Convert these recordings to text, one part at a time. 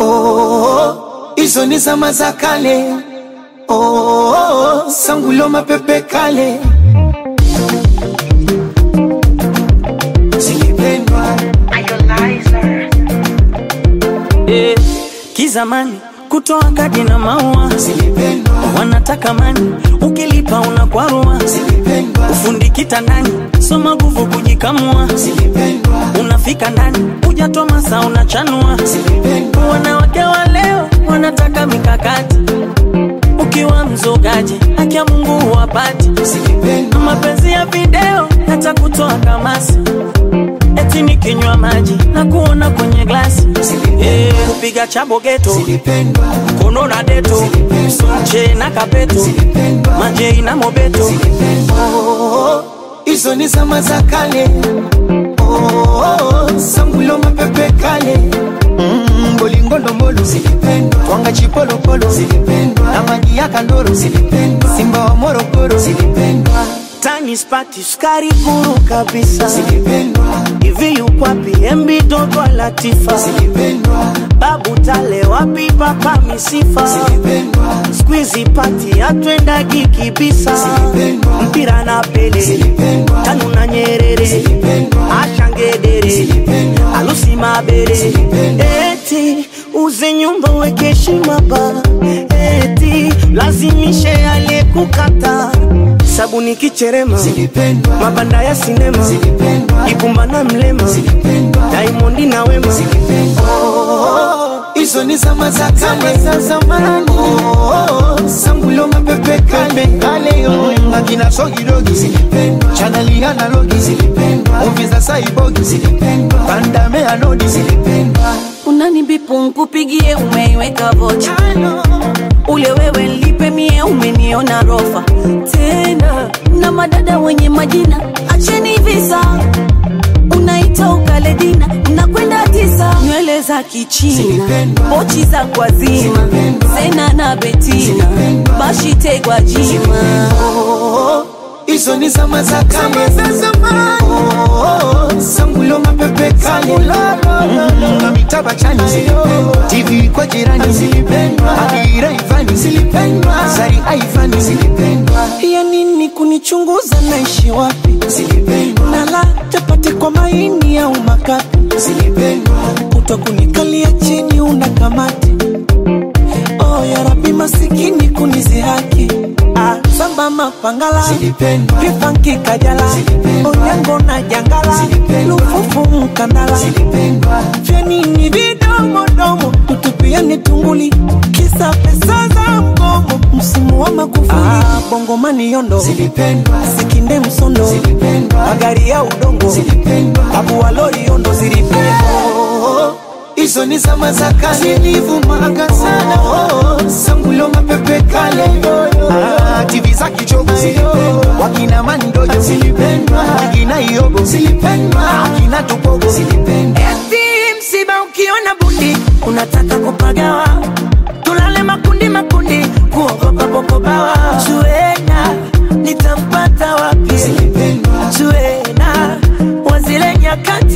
oh, hizo ni zama za kale oh, sangulo mapepe kale zilipendwa eh, kizamani kutoa kadi na maua zilipendwa wanataka mani ukilipa unakwarua zilipendwa ufundi kitandani soma nguvu kujikamua zilipendwa unafika ndani hujatoa masa unachanua zilipendwa wanawake wa leo wanataka mikakati ukiwa mzogaji haki ya mungu huwapati zilipendwa mapenzi ya video hata kutoa kamasi eti nikinywa maji na kuona kwenye glasi Eh, kupiga chabo geto zilipendwa kono na deto che na kapeto zilipendwa majei na mobeto Oh, hizo ni zama za kale oh, sangulo mapepe kale mm, bolingodomolo zilipendwa twanga chipolopolo zilipendwa na maji ya kandoro zilipendwa simba wa morogoro zilipendwa tani spati sukari kuru kabisa zilipendwa hivi yukwapi embi dogo latifa zilipendwa babu tale wapi papa misifa zilipendwa skwizi pati atwendagi kibisa Zilipendwa. mpira na pele Zilipendwa. tanu na nyerere Zilipendwa. ashangedere Zilipendwa. alusi mabere Zilipendwa. eti uze nyumba weke heshima ba eti lazimishe aliyekukata sabuni kicherema zilipendwa mabanda ya sinema zilipendwa ikumba na mlema zilipendwa daimondi na wema Oh, hizo ni zama za kale za zamani oh, sangulo mapepe kale kale yo akina sogidogi zilipendwa chaneli analogi zilipendwa muvi za saibogi zilipendwa pandame anodi zilipendwa unanibipu nkupigie umeiweka vocha ule wewe lipe mie umeniona rofa tena na madada wenye majina acheni visa unaita ukaledina unakwenda tisa nywele za kichina Zilipendwa. pochi za kwazima Zilipendwa. sena na betina Zilipendwa. bashitegwa jima Oh, hizo ni zama za kale za zamani oh, sangulo mapepe kale Mm, na mitaba chani zilipendwa tv kwa jirani zilipendwa adira ivani zilipendwa sari aivani zilipendwa ya nini kunichunguza naishi wapi zilipendwa nala chapati kwa maini au makapi zilipendwa kuto kunikalia chini una kamati oh, ya rabi masikini kunizihaki ah, samba mapangala zilipendwa vipanki kajala Zilipendwa. onyango na jangala Zilipendwa. lufufu mkandala zilipendwa vyanini vidomodomo tutupiani tunguli kisa pesa za mgomo msimu wa makufuli ah, bongomani yondo zilipendwa sikinde msondo zilipendwa magari ya udongo zilipendwa abu walori yondo zilipendwa Oh, hizo ni zama za kale zilivumaga sana oh, sangulo mapepe kale ah, tv za kichogo zilipendwa wakina mandojo zilipendwa wakina iogo zilipendwa akina tupogo zilipendwa eti msiba ukiona bundi unataka kupagawa tulale makundi makundi kuogopa popobawa zuena nitampata wapi zilipendwa zuena wazile nyakati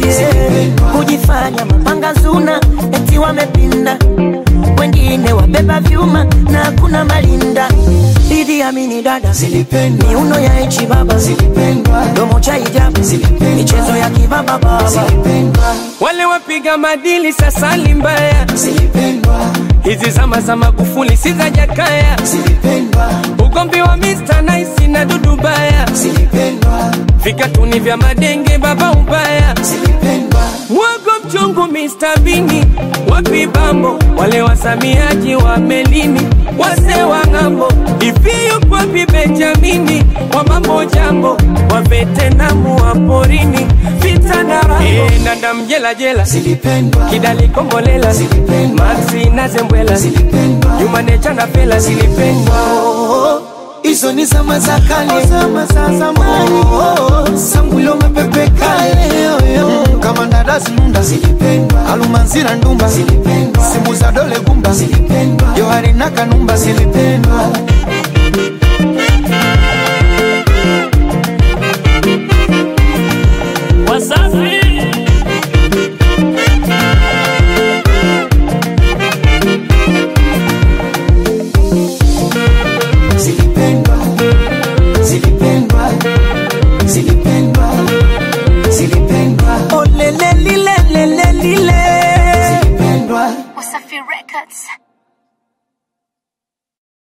kujifanya mapanga zuna eti wamepinda wengine wabeba vyuma na hakuna malinda Idi Amini dada zilipendwa miuno ya echi baba zilipendwa domo cha hijabu Zilipendwa. michezo ya kibaba baba zilipendwa wale wapiga madili sasa ni mbaya zilipendwa hizi zama za magufuli si za jakaya zilipendwa ugomvi wa Mr. Nice na Dudu Baya zilipendwa vikatuni vya madenge baba ubaya zilipendwa mwago mchungu Mr. Bini wapi bambo wale wasamiaji wa melini wase wa ng'ambo iviyo kwapi Benjamini wa mambo jambo wa vetenamu wa porini vita na rambo e, nanda mjela jela zilipendwa kidali kombolela Zilipendwa. maxi na zembwela zilipendwa jumanecha na fela zilipendwa Oh, hizo ni zama za kale zama za zamani oh, sangulo mapepe kale Mm, kama ndadasi nunda zilipendwa alumanzira ndumba zilipendwa simu za dole gumba zilipendwa johari na kanumba zilipendwa wasafi Records.